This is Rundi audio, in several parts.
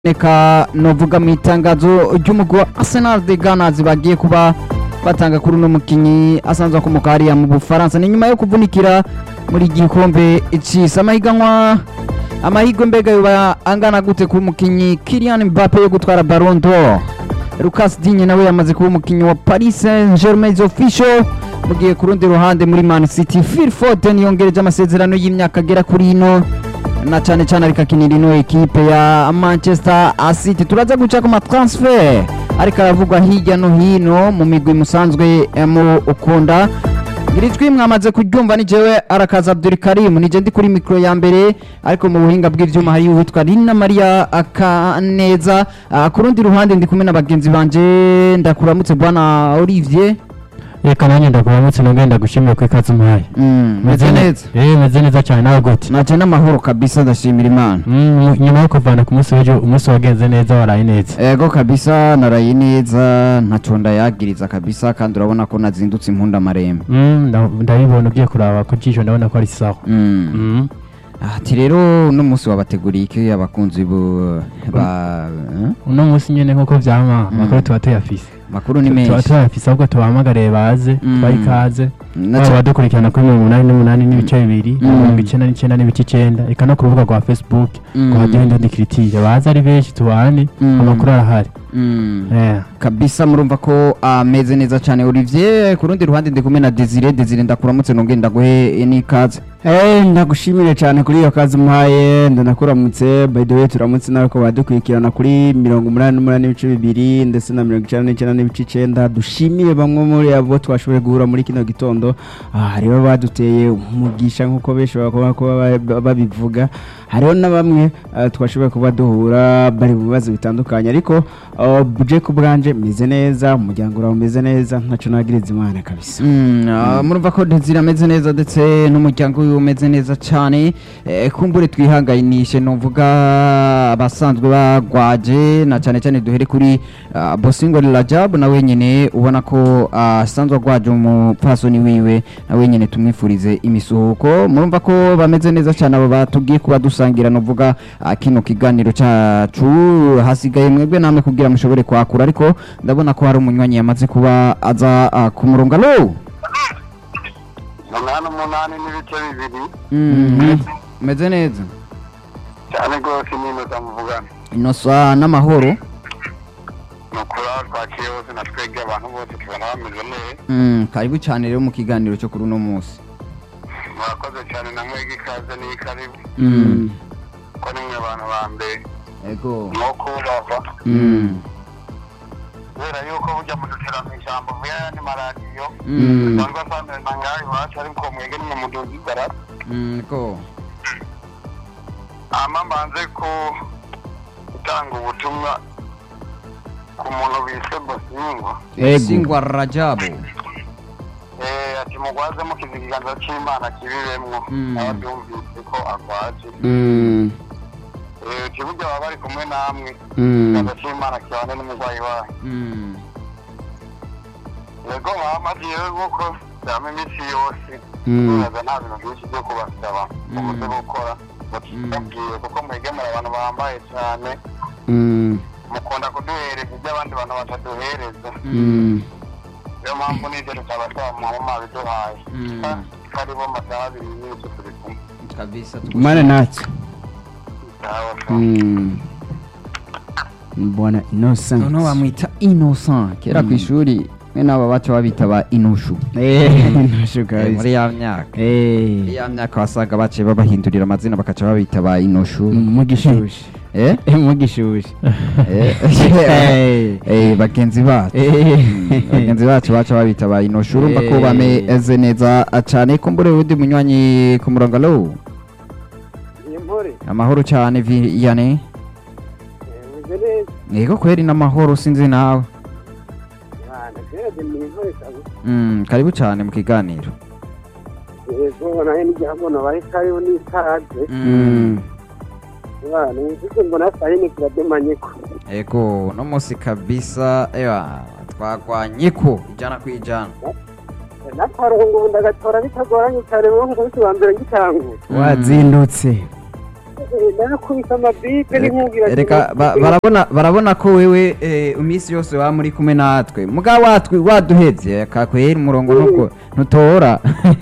reka novuga mu itangazo ry'umugwi wa Arsenal de Gunners bagiye kuba batanga kuri uno mukinyi asanzwe akomoka hariya mu Bufaransa ni nyuma yo kuvunikira muri gikombe c'isi amahiganwa amahirwe mbega yoba angana gute ku mukinyi Kylian Mbappe yo gutwara Ballon d'Or Lucas Digne nawe yamaze kuba umukinyi wa Paris Saint-Germain official mugiye ku rundi ruhande muri Man City Phil Foden yongereje amasezerano y'imyaka agera kuri ino na cyane cyane ariko akinira ino ekipe ya Manchester City turaza guca ku matransfer ariko aravugwa hirya no hino mu migwi musanzwe eh, mu ukunda iri jwi mwamaze kuryumva ni jewe arakaza Abdul Karim nije ndi kuri mikro ya mbere ariko mu buhinga bw'ivyuma hari uwitwa Rina Maria Akaneza Ah, ku rundi ruhande ndi kumwe na bagenzi banje ndakuramutse bwana Olivier reka nanjye ndakuramutse nongeye ndagushimira ko ikaze umuhaye mm, meze ne- neza eh meze neza cyane nawe gute naje n'amahoro kabisa ndashimira Imana Mm, nyuma yo kuvana ku munsi w'ejo umunsi wagenze neza waraye neza Ego kabisa naraye neza ntaco ndayagiriza kabisa kandi urabona ko nazindutse impunda marembe. Mm, nda- ndabibona ugiye kuraba ku jisho ndabona ko ari sawa Mm. Mm. Ati rero uno munsi wabateguriye iki abakunzi bo ba eh? uno munsi nyene nk'uko vyama amakuru tuba tuyafise makuru ni tuba menshi. tuyafise ahubwo tubahamagare baze Mm. tubahe ikaze Na baba ca- badukurikirana kuri mirongo umunani n'umunani n'ibice bibiri na Mm. mirongo icenda n'icenda n'ibice icenda eka no ku rubuga rwa facebook Mm. rwa radiyo ndundi kiritire baze ari benshi tubane Mm. amakuru arahari Mm. Eh. kabisa murumva ko ameze neza cyane Olivier ku rundi ruhande ndi kumwe na Desire Desire ndakuramutse nongeye ndaguhe n'ikaze. Eh ndagushimire cyane kuri iyo kazi umuhaye ndanakuramutse by the way turamutse nawe ko badukurikirana kuri mirongo umunani n'umunani n'ibice bibiri ndetse na mirongo icyenda n'icyenda n'ibice icyenda dushimire bamwe muri abo twashoboye guhura muri kino gitondo Ah, hariho baduteye umugisha nk'uko benshi bakaba kuba ba- babivuga hariho na bamwe ah, twashoboye kuba duhura bari mu bibazo bitandukanye ariko ah, buje ku bwanje meze neza umuryango urawe umeze neza ntaco nagiriza imana kabisa Mm, ah, murumva ko Desire ameze neza ndetse n'umuryango wiwe umeze neza cyane Eh, kumbure twihanganishe novuga abasanzwe bagwaje na cyane cyane duhere kuri ah, Bosingo Rajab na wenyine ubona ko ah, asanzwe agwaje umupfasoni wiwe na wenyine tumwifurize imisuhuko murumva ko bameze neza cyane abo batubwiye kuba dusangira novuga ah, kino kiganiro cacu hasigaye mwebwe namwe kugira mushobore kwakura ariko ndabona ko hari umunywanyi yamaze kuba aza ah, ku murongo alo umunani umunani n'ibice bibiri Mhm. meze neza cyane rwose n'inota muvugana inosa n'amahoro ni ukuri aho twaciye hose na twebwe abantu bose tubona bameze neza Mm, karibu cyane rero mu kiganiro cyo kuri uno munsi murakoze cyane na mwebwe ikaze n'iyi karibu Mm. ko ni mwe abantu ba mbere ego ni uko bava Mm. kubera yuko bujya mudutira mu ijambo vuba y'ayandi maradiyo Mm. usanga asanzwe na ngaho iwacu ariko mwebwe nimwe muduzi igarara Mm, ego hama mbanze ku gutanga ubutumwa ku muntu bise bosingo singwa rajabu Eh, ati mugwaze mukiza ikiganza c'imana kibibemwo Mm. ababyumvise ko agwaje Mm, Eh, uti burya baba bari kumwe namwe mm, ikiganza c'imana kibane n'umurwayi wayo Mm. yego bamaze yewe nk'uko byama iminsi yose mm, tubaza nta bintu byinshi byo kubasaba mubuze gukora mutubabwiye kuko mwegemera abantu bambaye cyane mm, mukunda kuduhereza ibyo abandi bantu bataduhereza mm. niyo mpamvu n'ibyo tutabasaba muhama mwabiduhaye Mm. ko ari bo masaha abiri n'ibice turi kumwe kabisa Mana natwe Sawa, sawa. Mm. Bwana Innocent. noneho bamwita innocent kera ku ishuri mwe n'aba baca babita ba inushu Eh, ntosho Eh, kabisa. muri ya myaka Eh, muri ya myaka wasaga baciye babahindurira amazina bakaca babita ba inushu mugishushe. eh Eh, mugishushe. Eh, Eh. eh, bagenzi bacu Eh. bagenzi bacu baca babita ba inoshu urumva ko Eh. bameze neza cyane kumbure undi munywanyi ku murongo alo imvure amahoro cyane viyane meze neza yego kweri n'amahoro sinzi nawe ndagerage mu imvure kabisa Mm, karibu cyane mu kiganiro yego nawe n'igihabona bari karibu n'ikaze Mm. bana nzize mbona sayini kirademanye ko yego no munsi kabisa ewa twagwanye ko ijana ku ijana n'akarongo ndagatora bitagoranye cyane mu munsi wa mbere ngitangura Wazindutse. ndakubita amabipe n'inkungira reka ba- barabona barabona ko wewe eh, iminsi yose waba muri kumwe natwe muga watwe waduheze kakwera umurongo nuko ntutora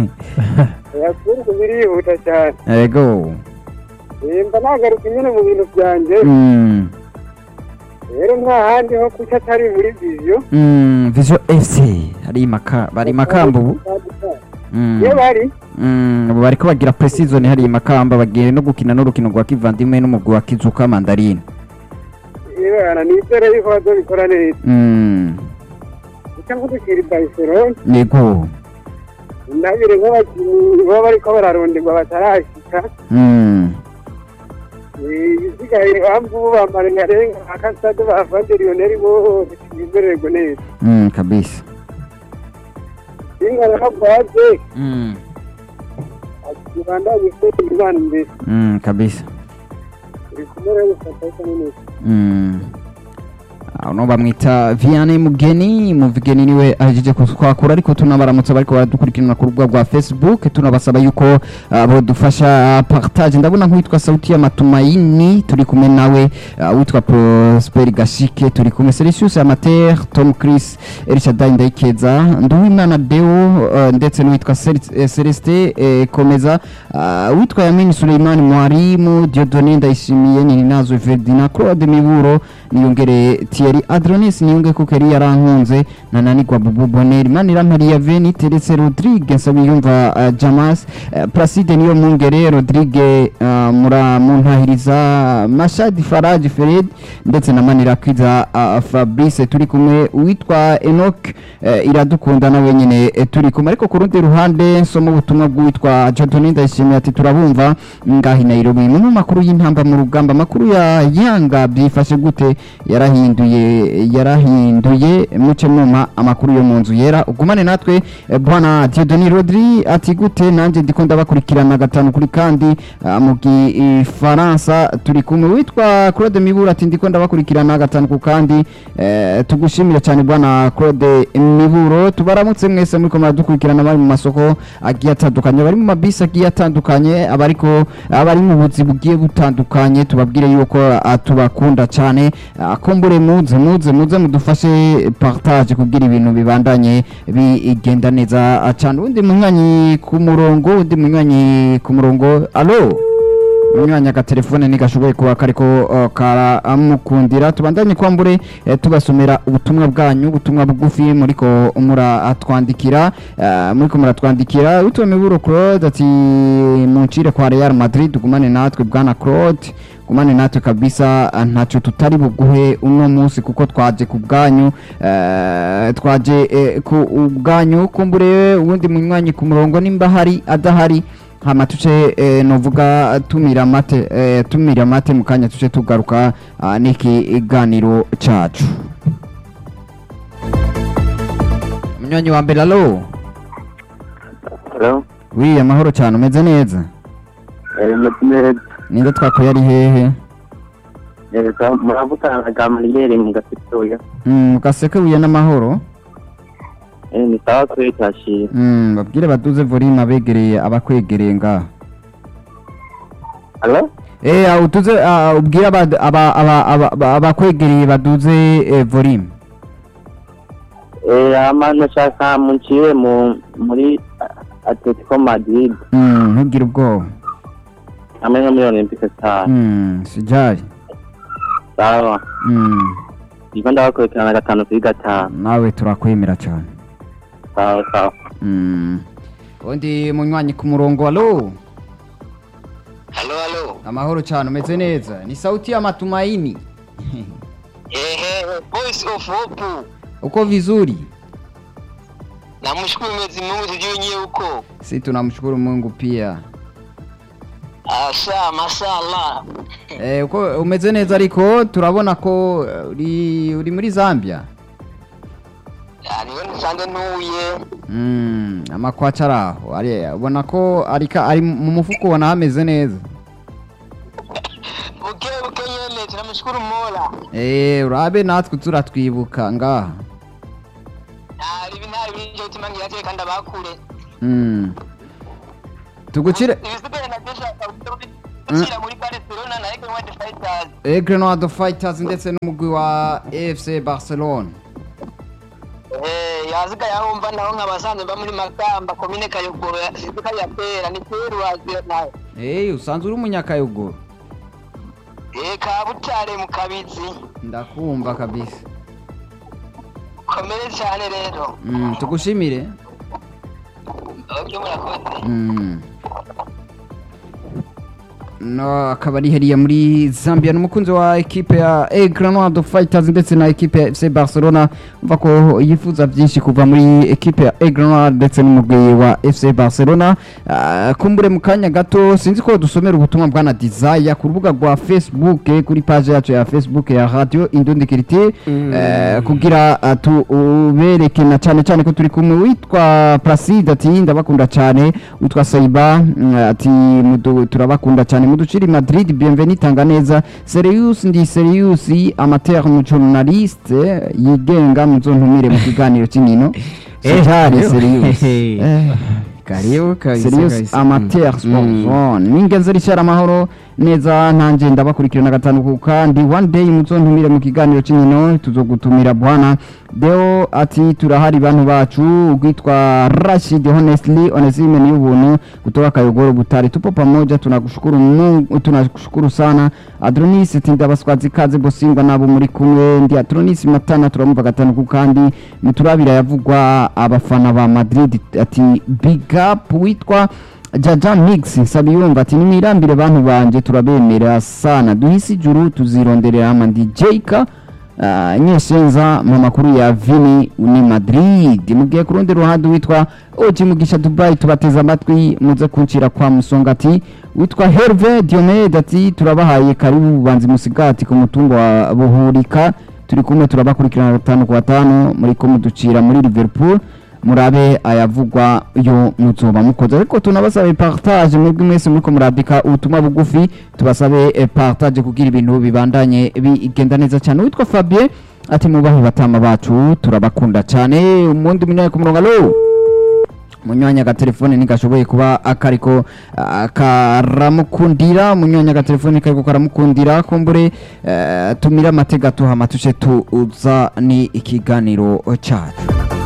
yakunze birihuta cyane ego Eh, mba nagaruka nyine mu bintu byanjye Mm, rero nta handi ho kuca atari muri viziyo mm, vision fc hari maka bari makamba ubu Mm, iyo bari mm, ubu bariko bagira precision hari makamba bagiye no gukina n'urukino rwa kivandimwe n'umugwi wa kizuka mandarine ibana nizere yuko bazobikora neza Mm, guca nkudukira barcelona ego nabire nk'abakinnyi baba bariko bararonderwa batarashika Mm, Eh, ibisigaye bamvu bambara nkarenga akasade bavande lioneri bose bimererwe neza mm, kabisa ingana na baze Mm, ibandanye gutera imana imbere mm, kabisa iri kumwe rero gufata neza Mm. uno bamwita vianney mugeni muvigeni niwe ahejeje kutwakura ariko tunabaramutsa bariko baradukurikirana ku rubuga rwa facebook tunabasaba yuko uh, bodufasha partage ndabona nk'uwitwa sauti ya matumaini turi kumwe nawe uh, witwa prosper gashike turi kumwe celsius amater tom chris elishadai ndayikeza nduwimana deo uh, ndetse n'uwitwa Cel- eh, celestin eh, komeza uh, witwa yamini suleimani mwarimu diodone ndayishimiye nininazo ferdina claude miburo niyongere thierry adronis niyonge kuko yari yarankunze nananigwa bubu boneri manira maria veni teretse rodrigue nsabiyumva uh, jamas uh, placide niyo mungere rodrigue uh, mura muntahiriza mashadi faraji fered ndetse na manira kwiza uh, fabrice turi kumwe witwa enok uh, iradukunda na wenyine uh, turi kumwe ariko ku rundi ruhande nsoma ubutumwa bw'uwitwa jodoni ndayishimiye ati turabumva ngahi nairobi mu makuru y'intamba mu rugamba amakuru ya yanga byifashe gute yarahinduye yarahinduye muce mwuma amakuru yo mu nzu yera ugumane natwe eh, bwana Dieudonne Rodri ati gute nanjye ndiko ndabakurikirana gatanu kuri kandi ah, mu gifaransa turi kumwe witwa Claude Mibura ati ndiko ndabakurikirana gatanu ku kandi eh, tugushimire cyane bwana Claude Miburo tubaramutse mwese muri ko muradukurikirana bari mu masoko agiye atandukanye bari mu mabisi agiye atandukanye abariko abari mu buzi bugiye butandukanye tubabwire yuko ah, tubakunda cyane ah, kumbure muze muze muze mudufashe partage kugira ibintu bibandanye bigenda neza ah, cyane undi munywanyi ku murongo undi munywanyi ku murongo alo munywanyi agatelefone ntigashoboye kuba kariko uh, karamukundira tubandanye kwambure eh, tubasomera ubutumwa bwanyu ubutumwa bugufi muriko muratwandikira uh, muriko muratwandikira witwa miburo claude ati muncire kwa real madrid gumane natwe bwana claude gumane natwe kabisa ah, ntacyo tutari buguhe uno munsi kuko twaje ku bwanyu eh, twaje eh, ku bwanyu kumbure uwundi munywanyi ku murongo nimba hari adahari hama tuce eh, novuga tumira mate eh, tumira mate mu kanya tuce tugaruka ah, n'ikiganiro cacu munywanyi wa mbere alo Hello? wi amahoro cyane umeze neza Eh, meze ninde twakuye ari hehe neza muravugana na Mariyeri mu gatoya Mm, gaseke buye n'amahoro eh ni sawa kwe cyashira Mm, babwire baduze volume abegereye abakwegereye ngaha Hello? Eh, ah, utuze ah, ubwire aba- aba- aba- aba- aba- abakwegereye baduze eh, volume Eh ama nashaka muncire mu muri Atletico Madrid Mm, ntugire ubwoba hamwe no muri Olympique Star Mm, sijari sawa Mm, ndiko ndabakurikirana gatanu kuri gatanu nawe turakwemera cyane sawa sawa Mm. undi munywanyi ku murongo alo Halo halo. amahoro cyane umeze neza ni sauti ya matumaini Ehe, voice of hope. uko vizuri Namshukuru Mwenyezi Mungu sijui nyewe huko. si tunamshukuru mungu pia Asa mashallah. eh, uko umeze neza ariko turabona ko eh, uri, uri muri zambia Yani wewe nisanze ntuye. mm, amakwaca ari aho ari- ubona ko arika ari mu mufuko ubona hameze neza Buke buke nyene tunamshukuru Mola. eh, urabe natwe turatwibuka ngaha Ari bintari binje tumangira teka ndabakure. mm. tugucire Ibisigaye na desha gushyira muri barcelona na ege wadi fayitazi Aigle Noir Fighters ndetse n'umugwi wa FC Barcelona yazigaye aho mva naho nk'abasanzwe mba muri makamba komine kayogoro sinzi ko yatera ni peru waziyo nayo Eh usanzwe uri umunyakayogoro Eh, kabutare mu kabizi ndakumva kabisa komere cyane rero mm, tugushimire ibyo murakoze Mm. no akaba ari heriya muri Zambia n'umukunzi wa ekipe ya Aigle Noir Fighters ndetse na ekipe ya FC Barcelona umva ko yifuza byinshi kuva muri ekipe ya Aigle Noir ndetse n'umugwi wa FC Barcelona Ah, kumbure mu kanya gato sinzi ko dusomera ubutumwa bwana Desire ku rubuga rwa Facebook eh, kuri page yacu ya Facebook ya Radio Indundi Kiriti eh, kugira ah, tubereke na cyane cyane ko turi kumwe witwa Placide ati ndabakunda cyane witwa Saiba mm, ati mudu- turabakunda cyane muduciri Madrid bienvenue tanga neza Serious ndi Serious amateur mu journaliste yigenga muzontumire mu kiganiro cy'inkino Eh, Cyari karibu. Serious Eh, karibu kabisa Serious kabisa. amateur Mm. sport Mm. zone ningenzi rishara amahoro neza ntanjye ndabakurikirana gatanu ku kandi one day muzontumire mu kiganiro cy'inkino tuzogutumira bwana deo ati turahari bantu bacu ugwitwa Rashid honestly onesime ni ubuntu kutoka Kayogoro Butare tupo pamoja tunakushukuru Mungu tunakushukuru sana Adronis ati ndabaswazi kaze bosingwa nabo muri kumwe ndi Adronis Matana turamumva gatanu ku kandi muturabira yavugwa abafana ba Madrid ati big up witwa Jaja Mix Sabiyumva ati nimirambire bantu banje turabemera sana duhisi juru tuzironderera amandi Jayka Uh, nyeshenza mu makuru ya Vini ni Madrid mugiye ku rundi ruhande witwa Oji Mugisha Dubai tubateza amatwi muze kuncira kwa Musongati witwa Herve Diomed ati turabahaye karibu bubanzi musigati ku mutumba wa Buhurika turi kumwe turabakurikirana gatanu ku batanu muri ko muducira muri Liverpool murabe ayavugwa yo muzoba mukoze ariko tunabasabe partage mwebwe mwese muriko murandika ubutumwa bugufi tubasabe eh, partage kugira ibintu bibandanye bigenda neza cyane witwa Fabien ati mubahe batama bacu turabakunda cyane umundi munyaye ku murongo alo munywanya agatelefone ntigashoboye kuba akariko ah, karamukundira munywanya agatelefone kariko karamukundira kumbure eh, tumire amatega tuhama tuce tuza ni ikiganiro cyacu